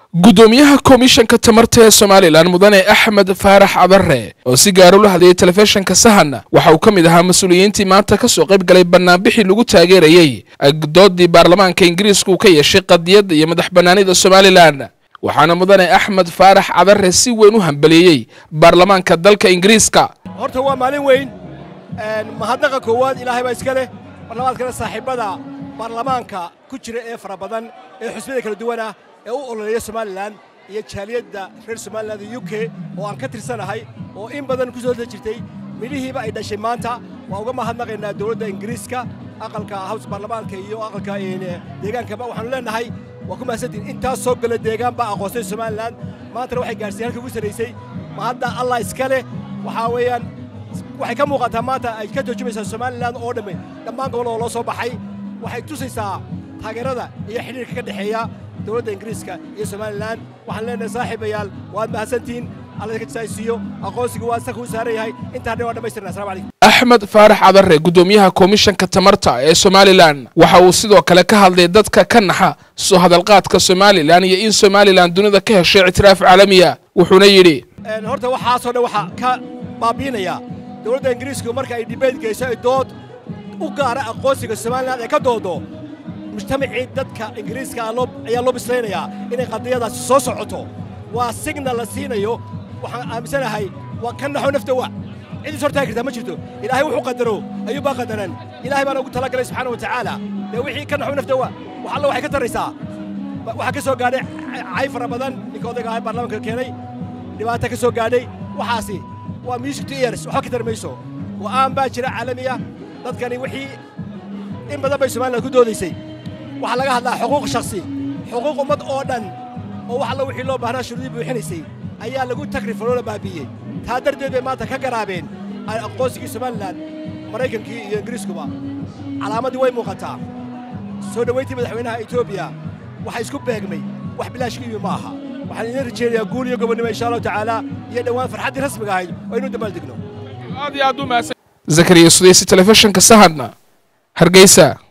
gudoomiyaha komishanka tamarta ee somalilan mudane axmed faarax cabare oo si gaara ula hadlayay telefishinka sahan waxa uu ka mid ahaa mas-uuliyiintii maanta kasoo qayb galay banaanbixii lagu taageerayey doodii baarlamaanka ingiriiska uu ka yeeshay qadiyadda iyo madax banaanida somalilan waxaana mudane axmed faarax cabare si weyn u hambalieyey baarlamaanka dalka ingiriiska horta waa maalin weyn mahadnaqa koowaad ilaahay baa iska leh marlabaadkana saaxiibbada baarlamaanka ku jira ee fara badan ee xusbiyada kala duwan ah ee u ololeeya somalilan iyo jaaliyadda reer somalilan u k oo aan ka tirsanahay oo in badan ku soo da jirtay midhihiiba ay dhashay maanta waa uga mahadnaqaynaa dowladda ingiriiska aqalka haws baarlamaanka iyo aqalka deegaankaba waxaanu leenahay waa ku mahadsantiin intaas soo gala deegaan baa aqoonsay somalilan maantana waxay gaarsiin halka ugu sarraysay mahadda allah iska leh waxaa weeyaan waxay ka muuqataa maanta ay ka turjumaysaa somalilan oo dhamme dhammaan gobol oo loo soo baxay waxay tusaysaa taageerada iyo xidhiirka ka dhexeeya dowladda ingiriiska iyo somalilan waxaan leenahay saaxiibayaal waad mahadsantihiin alla ka jasaaysiiyo aqoonsiga waa saka u saaran yahay intaa dhan waa dhammaystirna assalamu calaykum axmed faarax cabare gudoomiyaha komishanka tamarta ee somalilan waxa uu sidoo kale ka hadlay dadka ka naxa soo hadalqaadka somalilan iyo in somalilan dunida ka heshay ictiraaf caalamiya wuxuuna yidhi horta waxaasoo dhan waxaa ka baabiinaya dowladda ingiriisku marka ay dhibeyd geyso ay dood u gaara aqoonsiga somalilan ee ka doodo mujtamacii dadka ingiriiska ayaa loo bislaynayaa inay qadiyadaasi soo socoto waa signal la siinayo waxaan aaminsanahay waa ka naxo nafta wa cidiis hortaagi kartaa ma jirto ilaahay wuxuu qadaro ayuu baa qadaran ilaahay baana ugu talagalay subxaana wa tacaala dee wixii ka naxo nafta wa wax alla waxay ka taraysaa waxaa ka soo gaadhay cay fara badan ninka odayga ahaa baarlamaanka keenay dhibaato ka soo gaadhay waxaasi waa music to ears waxba ka tarmayso go'aan baa jira caalamiya dadkani wixii in badan bay somaliland ku doodaysay waxaa laga hadlaa xuquuq shakhsi xuquuq ummad oo dhan oo wax alla wixii loo baahnaa shuruudii buuxinaysay ayaa lagu takrifaloo la baabiiyey taa darteed bay maanta ka garaabeen aqoonsigii somalilan maraykankii iyo ingiriiskuba calaamaddii way muuqataa soo dhowayntii madaxweynaha etoobiya waxaa isku beegmay wax bilaashka imi ma aha waxaan idiin rajaynayaa guul iyo gobonnimo insha allahu tacaala iyo dhowaan farxaddii rasmiga ahayd oo inuu dabaaldegno zakariya sudeysi telefishinka sahan hargeysa